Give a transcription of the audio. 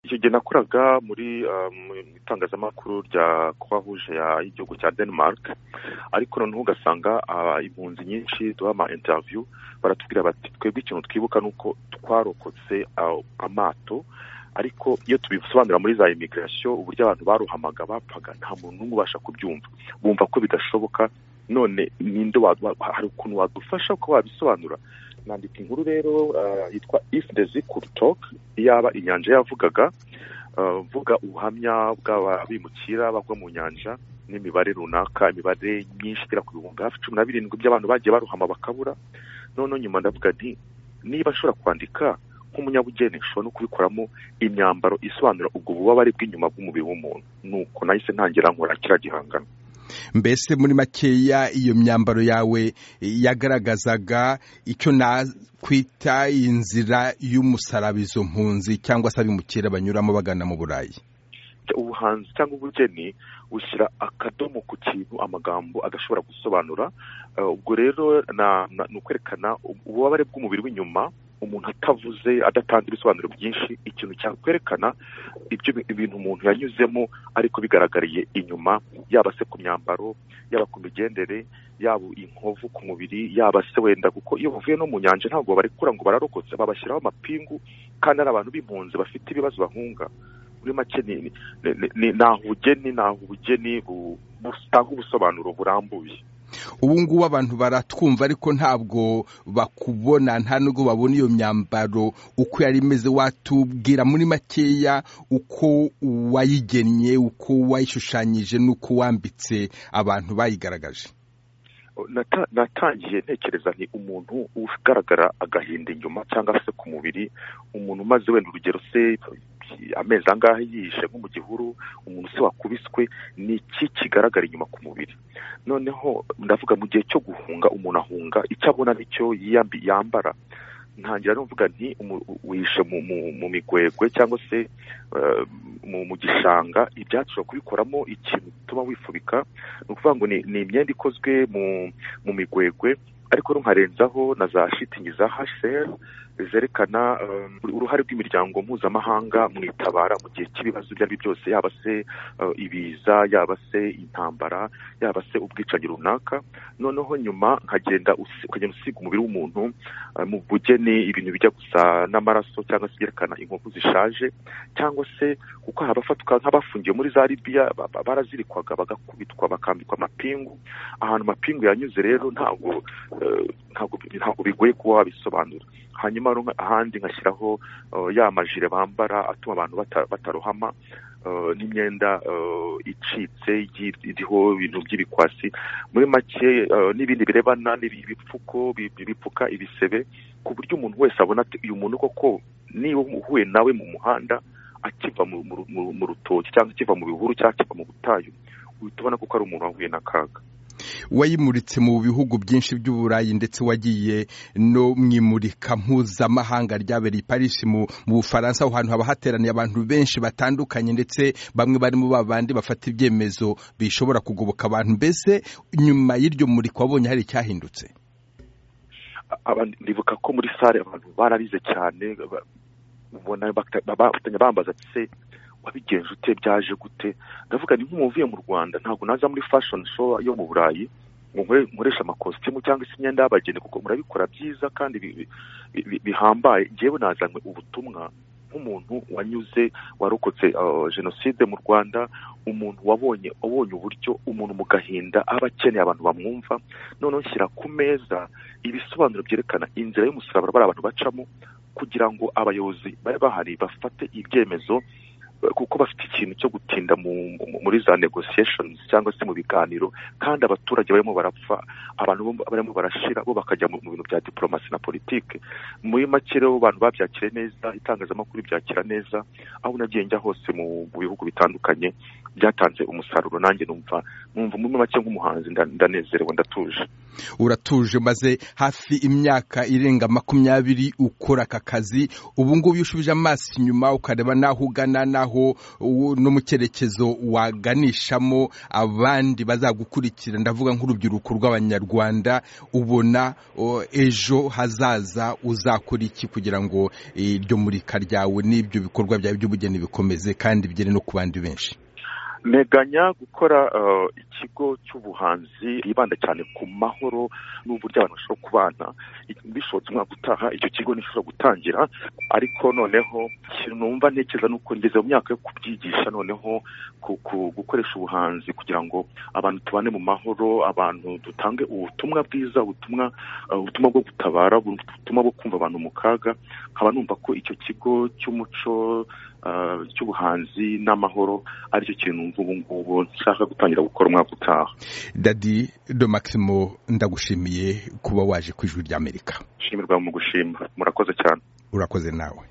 icyo gihe nakoraga muri mu itangazamakuru rya kuruwaruje y'igihugu cya denmark ariko noneho ugasanga impunzi nyinshi duha ama interiviyu baratubwira bati twebwe ikintu twibuka ni uko twarokotse amato ariko iyo tubisobanura muri za imigirasiyo uburyo abantu baruhamaga bapfaga nta muntu n'umwe ubasha kubyumva bumva ko bidashoboka none ninde hari ukuntu wadufasha uko wabisobanura nandika inkuru rero yitwa ifu ndezi kurutoke iyaba inyanja yavugaga mvuga ubuhamya bw'abimukira bagwa mu nyanja n'imibare runaka imibare myinshi igera ku bihumbi hafi cumi na birindwi by'abantu bagiye baruhama bakabura noneho nyuma ndavuga nti niba ashobora kwandika nk'umunyabugeni ushobora no kubikoramo imyambaro isobanura ubwo bubabare bw'inyuma bw'umubiri w'umuntu nuko nahise ntangira nkora kiriya gihangano mbese muri makeya iyo myambaro yawe yagaragazaga icyo nakwita inzira y'umusarabizo mpunzi cyangwa se abimukira banyuramo bagana mu burayi ubuhanzi cyangwa ubugeni bushyira akadomo ku kintu amagambo adashobora gusobanura ubwo rero ni ukwerekana ububabare bw'umubiri w'inyuma umuntu atavuze adatanga ibisobanuro byinshi ikintu cyakwerekana ibyo ibintu umuntu yanyuzemo ariko bigaragariye inyuma yaba se ku myambaro yaba ku migendere yaba inkovu ku mubiri yaba se wenda kuko iyo bavuye no mu nyanja ntabwo barekura ngo bararokotse babashyiraho amapingu kandi ari abantu b'impunzi bafite ibibazo bahunga muri make ni aho ubugeni ni aho ubugeni butanga ubusobanuro burambuye ubu ngubu abantu baratwumva ariko ntabwo bakubona nta nubwo babona iyo myambaro uko yari imeze watubwira muri makeya uko wayigennye uko wayishushanyije n'uko wambitse abantu bayigaragaje natangiye ntekereza ni umuntu ugaragara agahinda inyuma cyangwa se ku mubiri umuntu umaze wenda urugero se amezi angahe yishe nko mu gihuru umuntu se wakubiswe ni iki kigaragara inyuma ku mubiri noneho ndavuga mu gihe cyo guhunga umuntu ahunga icyo abona nicyo yambara ntangira no kuvuga nti wihishe mu migwegwe cyangwa se mu gishanga ibyatsi ushobora kubikoramo ikintu gituma wifubika ni ukuvuga ngo ni imyenda ikozwe mu migwegwe ariko nkarenzaho na za shitingi za hasheri zerekana uruhare rw'imiryango mpuzamahanga mu itabara mu gihe cy'ibibazo ibyo ari byo byose yaba se ibiza yaba se intambara yaba se ubwicanyi runaka noneho nyuma nkagenda ukagenda usiga umubiri w'umuntu mu bugeni ibintu bijya gusa n'amaraso cyangwa se byerekana inkovu zishaje cyangwa se kuko habafatwa nk'abafungiwe muri za ribiya barazirikwaga bagakubitwa bakambikwa amapingu ahantu amapingu yanyuze rero ntabwo ntabwo bigoye kuba wabisobanura hanyuma ahandi nkashyiraho ya majire bambara atuma abantu batarohama n'imyenda icitse iriho ibintu by'ibikwasi muri make n'ibindi birebana ibipfuko bipfuka ibisebe ku buryo umuntu wese abona uyu muntu koko niba uhuye nawe mu muhanda akiva mu rutoki cyangwa akiva mu bihuru cyangwa akiva mu butayu uhita ubona ko ari umuntu wahuye n'akaga wayimuritse mu bihugu byinshi by'uburayi ndetse wagiye no mu imurika mpuzamahanga ryabereye i parisi mu bufaransa aho hantu haba hateraniye abantu benshi batandukanye ndetse bamwe barimo ba bandi bafata ibyemezo bishobora kugoboka abantu mbese nyuma y'iryo murika wabonye hari icyahindutse ndibuka ko muri sare abantu bararize cyane bambaza se wabigenje ute byaje gute ndavuga ni nk'umuntu uvuye mu rwanda ntabwo naza muri fashion show yo mu burayi ngo nkoresha amakositimu cyangwa se imyenda y'abageni kuko murabikora byiza kandi bihambaye ngewe nazanywe ubutumwa nk'umuntu wanyuze warokotse jenoside mu rwanda umuntu wabonye wabonye uburyo umuntu mu gahinda aba akeneye abantu bamwumva noneho nshyira ku meza ibisobanuro byerekana inzira y'umusaraba bari abantu bacamo kugira ngo abayobozi bari bahari bafate ibyemezo kuko bafite ikintu cyo gutinda muri za negotiations cyangwa se mu biganiro kandi abaturage barimo barapfa abantu barimo barashira bo bakajya mu bintu bya diplomasi na politike muri make rero abantu babyakira neza itangazamakuru byakira neza aho nagiye njya hose mu bihugu bitandukanye byatanze umusaruro nanjye numva numva muri make nk'umuhanzi ndanezerewe ndatuje uratuje maze hafi imyaka irenga makumyabiri ukora aka kazi ubu ngubu iyo ushubije amaso inyuma ukareba n'aho ugana n'aho kugeraho no mu cyerekezo waganishamo abandi bazagukurikira ndavuga nk'urubyiruko rw'abanyarwanda ubona ejo hazaza uzakora iki kugira ngo iryo murika ryawe n'ibyo bikorwa byawe by'ubugeni bikomeze kandi bigere no ku bandi benshi nteganya gukora ikigo cy'ubuhanzi bwibanda cyane ku mahoro n'uburyo abantu bashobora kubana bishobotse umwaka utaha icyo kigo nishobora gutangira ariko noneho ikintu numva ntekereza ni uko ngeze mu myaka yo kubyigisha noneho gukoresha ubuhanzi kugira ngo abantu tubane mu mahoro abantu dutange ubutumwa bwiza ubutumwa ubutumwa bwo gutabara ubutumwa bwo kumva abantu mu kaga nkaba numva ko icyo kigo cy'umuco cy'ubuhanzi n'amahoro aricyo kintu ubu ngubu nshaka gutangira gukora umwaka utaha dadi do maximo ndagushimiye kuba waje ku ijwi ry'amerika ishimirwa mu gushima murakoze cyane urakoze nawe